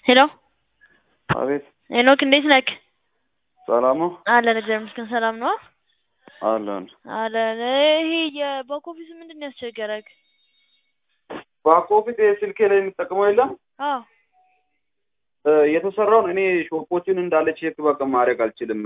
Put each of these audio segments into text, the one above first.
ሄሎ አቤት ሄኖክ እንዴት ነክ? ሰላም ነው አለን እግዚአብሔር ይመስገን ሰላም ነው አለን። አለን። ይሄ የባክ ኦፊስ ምንድን ነው ያስቸገረክ? ባክ ኦፊስ ስልኬ ላይ የምጠቀመው የለም አዎ እ የተሰራውን እኔ ሾፖችን እንዳለ ቼክ በቃ ማድረግ አልችልም።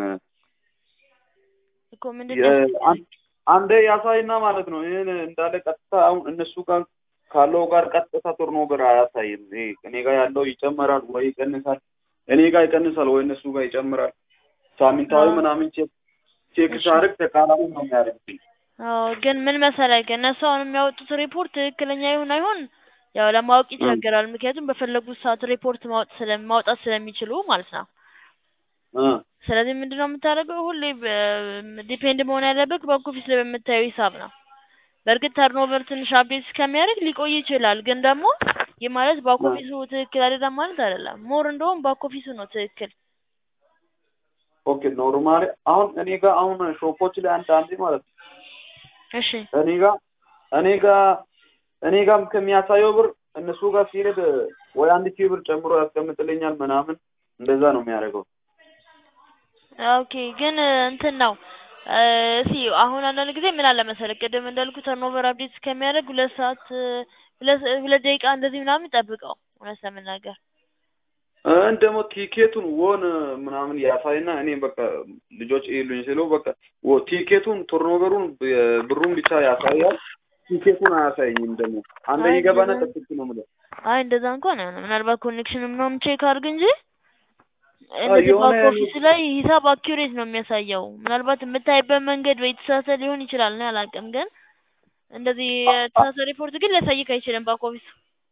እኮ ምንድን የ- ነው አን- ያስቸገረክ? አንዴ ያሳይና ማለት ነው ይህን እንዳለ ቀጥታ አሁን እነሱ ጋር ካለው ጋር ቀጥታ ቱርኖቨር አያሳይም። ይሄ እኔ ጋር ያለው ይጨመራል ወይ ይቀንሳል፣ እኔ ጋር ይቀንሳል ወይ እነሱ ጋር ይጨምራል። ሳምንታዊ አዎ። ምናምን ቼክ ቼክ እሺ። ሳደርግ ተቃራኒ ነው የሚያደርግብኝ። አዎ ግን ምን መሰለህ እነሱ አሁን የሚያወጡት ሪፖርት ትክክለኛ ይሁን አይሆን ያው ለማወቅ ይቸገራል። ምክንያቱም በፈለጉት ሰዓት ሪፖርት ማውጣት ስለ ማውጣት ስለሚችሉ ማለት ነው። እ ስለዚህ ምንድነው የምታደርገው? ሁሌ ዲፔንድ መሆን ያለበት ባክ ኦፊስ ላይ በምታየው ሂሳብ ነው። በእርግጥ ተርኖቨር ትንሽ አፕዴት እስከሚያደርግ ሊቆይ ይችላል። ግን ደግሞ ይህ ማለት ባክ አ- ኦፊሱ ትክክል አይደለም ማለት አይደለም። ሞር እንደውም ባክ ኦፊሱ ነው ትክክል። ኦኬ ኖርማሊ አሁን እኔ ጋር አሁን ሾፖች ላይ አንድ አንዴ ማለት ነው እሺ እኔ ጋር እኔ ጋር እኔ ጋር ከሚያሳየው ብር እነሱ ጋር ሲሄድ ወይ አንድ ሺህ ብር ጨምሮ ያስቀምጥልኛል ምናምን እንደዛ ነው የሚያደርገው። ኦኬ ግን እንትን ነው እ እስኪ አሁን አንዳንድ ጊዜ ምን አለ መሰለህ ቅድም እንዳልኩ ተርኖቨር አፕዴት እስከሚያደርግ ሁለት ሰዓት እ ሁለት ሁለት ደቂቃ እንደዚህ ምናምን ጠብቀው እውነት ለመናገር እን ደግሞ ቲኬቱን ወን ምናምን ያሳይና እኔ በቃ ልጆች ይሉኝ ስለው በቃ ወ- ቲኬቱን ቱርኖቨሩን ብ- ብሩን ብቻ ያሳያል። ቲኬቱን አያሳየኝም። ደግሞ አንዴ አይ ይገባና እንደዛ ጠብቅ ነው የምለው። አይ እንደዛ እንኳን አይሆንም። ምናልባት ኮኔክሽን ምናምን ቼክ አድርግ እንጂ አይ እንደዚህ የሆነ ባክ ኦፊስ ላይ ሂሳብ አኪዩሬት ነው የሚያሳየው። ምናልባት የምታይበት መንገድ ወይ የተሳሳተ ሊሆን ይችላል፣ እኔ አላውቅም። ግን እንደዚህ የተሳሳተ ሪፖርት ግን ሊያሳይክ አይችልም ባክ ኦፊስ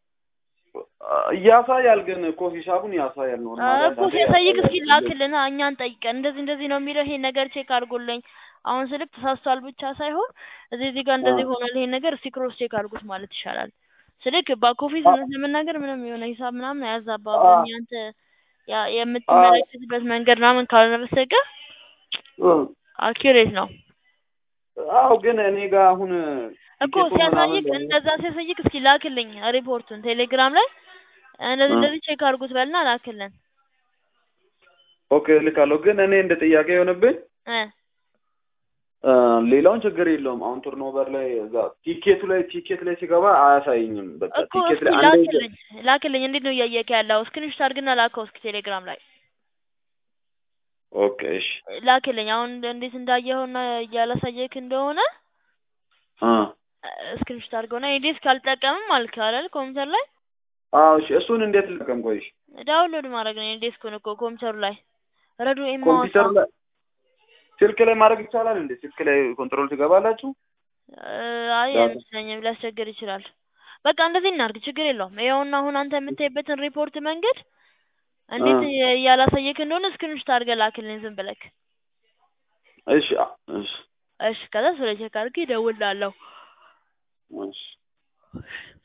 ያሳያል፣ ግን እኮ ሂሳቡን ያሳያል። ኖርማሊ እኮ አንዳንዴ ሲያሳይክ እስኪ ያሳያል። ላክልና እኛን ጠይቀን እንደዚህ እንደዚህ ነው የሚለው ይሄን ነገር ቼክ አድርጎልኝ አሁን ስልክ ተሳስቷል ብቻ ሳይሆን እዚህ እዚህ ጋር አ- እንደዚህ ሆኗል ይሄን ነገር እስኪ ክሮስ ቼክ አድርጉት ማለት ይሻላል። ስልክ ባክ ኦፊስ አ- እውነት ለመናገር ምንም የሆነ ሂሳብ ምናምን አ- አያዛባብም። ያንተ ያ የምትመለከትበት መንገድ ምናምን ካልሆነ በስተቀር እ አኪዩሬት ነው አዎ ግን እኔ ጋር አሁን እኮ ቲኬቱን ምናምን ሲያሳይክ ደግሞ እንደዛ ሲያሳይክ እስኪ ላክልኝ ሪፖርቱን ቴሌግራም ላይ እንደዚህ እ እንደዚህ ቼክ አድርጉት በልና ላክልን ኦኬ እልካለሁ። ግን እኔ እንደ ጥያቄ የሆነብኝ እ እ ሌላውን ችግር የለውም። አሁን ቱርኖቨር ላይ እዛ ቲኬቱ ላይ ቲኬት ላይ ሲገባ አያሳይኝም። በቃ እኮ ቲኬት እስኪ ላይ አንዴ ይገ- ላክልኝ ላክልኝ እንዴት ነው እያየክ ያለው ስክሪንሾት አድርግና ላከው እስኪ ቴሌግራም ላይ ኦኬ እሺ ላክልኝ አሁን እንዴት እንዳየኸውና እያላሳየክ እንደሆነ አ ስክሪንሾት አድርገውና ኤዲስ ካልጠቀምም አልክ አይደል ኮምፒውተር ላይ አዎ እሺ እሱን እንዴት ልቀም? ቆይ እሺ ዳውንሎድ ማድረግ ነው ኤዲስ ኮን እኮ ኮምፒውተሩ ላይ ረዱ ኤማውሳ ኮምፒውተር ላይ ስልክ ላይ ማድረግ ይቻላል እንዴ? ስልክ ላይ ኮንትሮል ትገባላችሁ? አይ ዳታ አይመስለኝም ሊያስቸግር ይችላል በቃ እንደዚህ እናድርግ ችግር የለውም ይኸውና አሁን አንተ የምታይበትን ሪፖርት መንገድ አ እንዴት የ- ያላሳየክ እንደሆነ ስክሪንሾት አድርገህ ላክልኝ ዝም ብለክ እሺ አ እሺ እሺ ከዛ ስለ ቼክ አድርጌ እደውልልሃለሁ እሺ